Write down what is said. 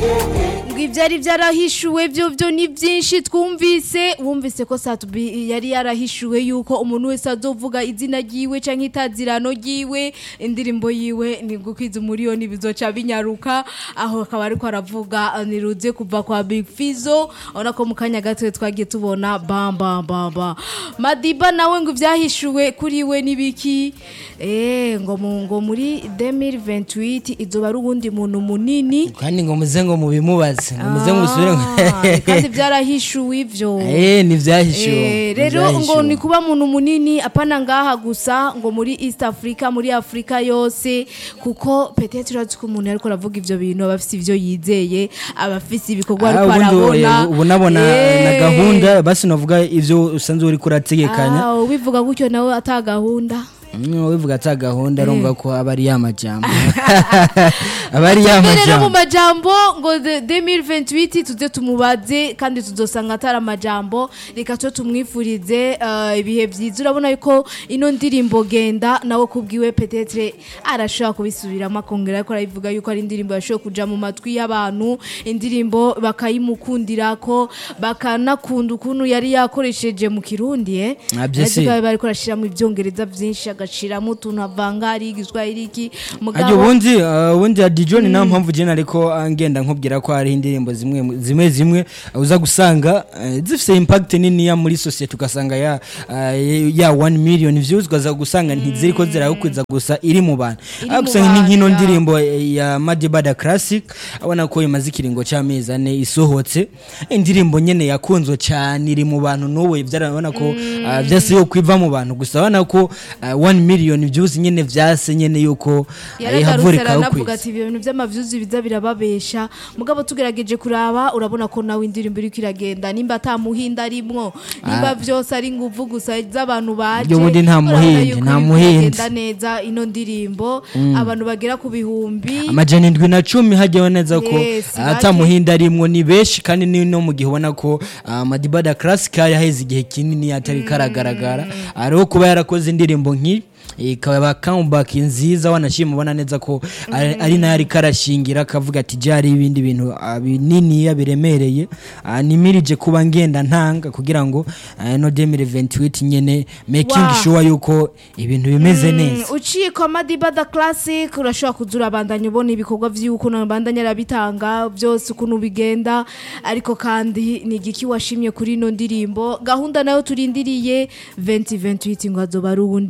ngo ibyari byarahishuwe byo byo ni byinshi twumvise wumvise ko satubi yari yarahishuwe yuko umuntu wese azovuga izina ryiwe cyangwa itazirano ryiwe indirimbo yiwe ni gukwiza umuriyoni bizoca binyaruka aho akaba ariko aravuga niruze kuva kwa Big Fizzo urabona ko mu kanya gato twagiye tubona bam bam bam bam Madiba nawe ngo ibyahishuwe kuri we nibiki eh ngo mu ngo muri 2028 izoba ari uwundi muntu munini kandi ngo muze ngo mubimubaze ngo muze ngo musubire Ah, kandi byarahishuwe ivyo eh ni vyahishuwe Eh, rero ngo ni kuba muntu munini apana ngaha gusa ngo muri East Africa muri Afrika yose kuko peut-être urazi ko umuntu ariko aravuga ivyo bintu aba afise ivyo yizeye aba afise ibikorwa ariko arabona ubu nabona Eh. na gahunda basi navuga ivyo usanzwe uri kurategekanya Ah, ubivuga gutyo nawe ata gahunda Mm, wivuga ata gahunda urumva ko aba ari ya majambo aba ari ya rero mu majambo majambo ngo de- 2028 tuze tumubaze kandi tuzosanga atari amajambo reka cyo tumwifurize eh, ibihe byiza urabona yuko ino ndirimbo genda nawe kubwiwe petetre arashobora kubisubiramo akongera ariko arabivuga yuko ari indirimbo yashoboye kuja mu matwi y'abantu indirimbo bakayimukundira ko bakanakunda ukuntu yari yakoresheje mu kirundi eh Ah, byo si. Ariko bariko arashiramo ibyongereza byinshi agashiramo utuntu avanga ari igiswahili iki ajya ubundi uh, ubundi adijo ni nayo mpamvu jena ariko uh, ngenda nkubwira ko hari indirimbo zimwe zimwe zimwe uh, uza gusanga uh, zifite impact niniya muri society ugasanga ya uh, ya 1 million views ukaza gusanga ntiziri ko zirawukwiza gusa iri mu bantu Iri ariko mu usanga ni bantu, nkino ya. ndirimbo eh, ya Madibada Classic abona ko imaze ikiringo cy'amezi ane isohotse indirimbo nyene yakunzwe cyane iri mu bantu n'ubu byarabona ko uh, byase yo kwiva mu bantu gusa abona ko uh, 1 million views nyene vyase nyene yuko uh, yaragarutse ihavurika aranavuga ati ibyo bintu by'amavyuzi biza birababesha mugabo tugerageje kuraba urabona ko nawe indirimbo iriko iragenda nimba ata muhinda arimwo nimba vyose ari nguvu gusa z'abantu baje Ibyo bundi nta urabona muhindi, yuko nta iriko muhindi. iragenda neza ino ndirimbo abantu bagera ku bihumbi amajana indwi na cumi hajyaho neza ko Yes, ata bake. muhinda arimwo ni benshi kandi ni no mu gihe ubona ko uh, Madibada Classic yari aheze igihe kinini atari karagaragara ariho kuba yarakoze indirimbo nk'iyi ikaba comeback nziza wanashima ubona neza ko ari ari nayo ariko arashingira akavuga ati byari ibindi bintu ah, binini biremereye Ah, nimirije kuba ngenda ntanga kugira ngo ah, no 2028 nyene making Wow. sure yuko ibintu bimeze neza uciye kwa madibada classic urashobora kuza urabandanya ubona ibikorwa vy'ukuntu abandanya arabitanga byose ukuntu bigenda ariko kandi ni igiki washimye kuri ino ndirimbo gahunda nayo turindiriye 2028 ngo azoba ari uwundi